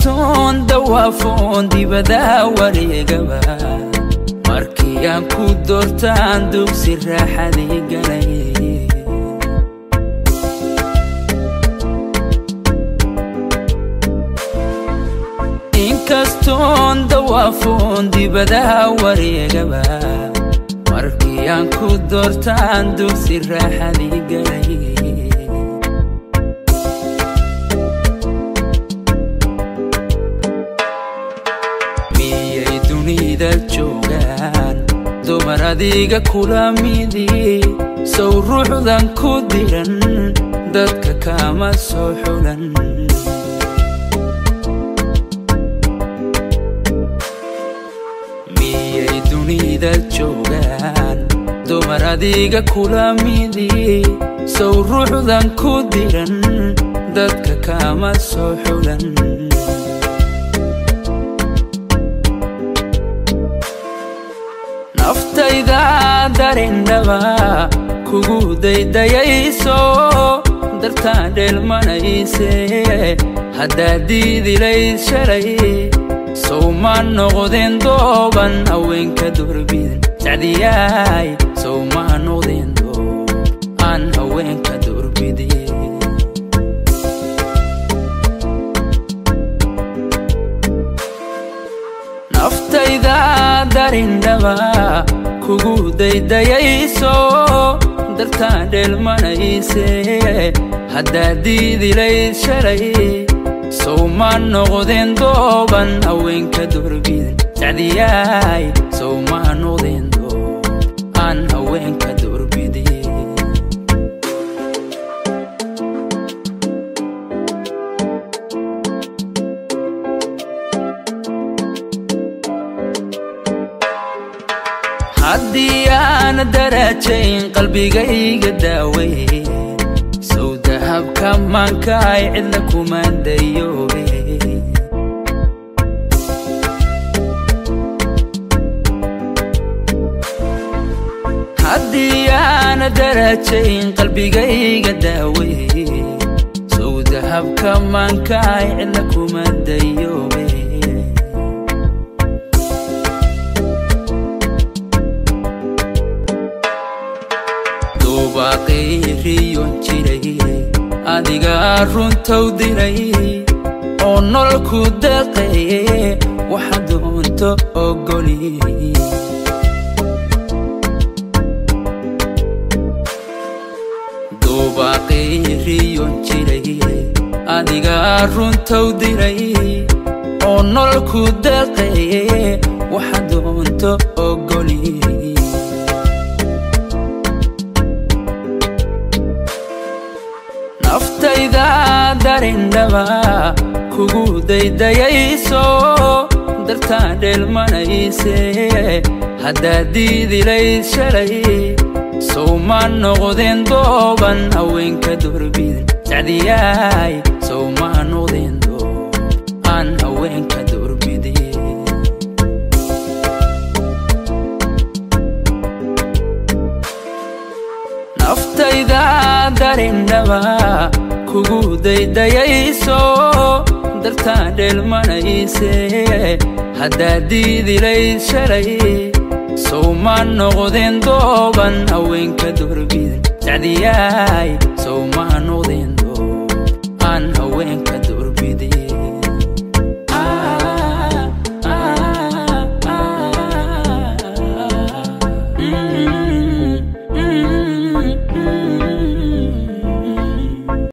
inkastoon dawaafoon dibadaa wareegaba markii aan ku doortaan dugsi raaxadii galay inkastoon dawaafoon dibadaa wareegaba markii aan ku doortaan dugsi raaxadii galay miyay dunida joogaan dumar adiga kula midii sow ruuxdan ku diran dadka kama soo xulan miyay dunida joogaan dumar adiga kula midii sow ruuxdan ku diran dadka kama soo xulan naftayda darindhaba kugu daydayayso dartaan dheelmanayse haddaad diidilayd shalay sow ma noqdeen dooban haweenka durbiden sacdiyaay sow ma noqdeen doob aan haweenka durbidin naftayda darindhaba kugu daydayayso dartaan dheelmanayse haddaad diidilayd shalay sow ma noqdeen dooban haweenka durbiden sacdiyaay sow ma noqdeen doob aan haweenka durbidin haddii aan darajayn qalbigayga daawey sow dahabka maankaay cidla kumaandayoobe haddii aan darajayn qalbigayga daawey sow dahabka maankaay cidla kumaandayoobe duubaaqiriyon jiray adigaa runtow diray oo nololku deeqaye waxa doonto ogoli duubaaqiriyon jiray adigaa runtow diray oo nololku deeqaye waxa doonto ogoli naftayda darindhaba kugu daydayayso dartaan dheelmanayse haddaad diidilayd shalay sow ma noqdeen dooban haweenka durbiden sacdiyaay sow ma noqdeen doob aan haweenka durbidin naftayda darindhaba kugu daydayayso dartaan dheelmanayse haddaad diidilayd shalay sow ma noqdeen dooban haweenka durbiden sacdiyaay sow ma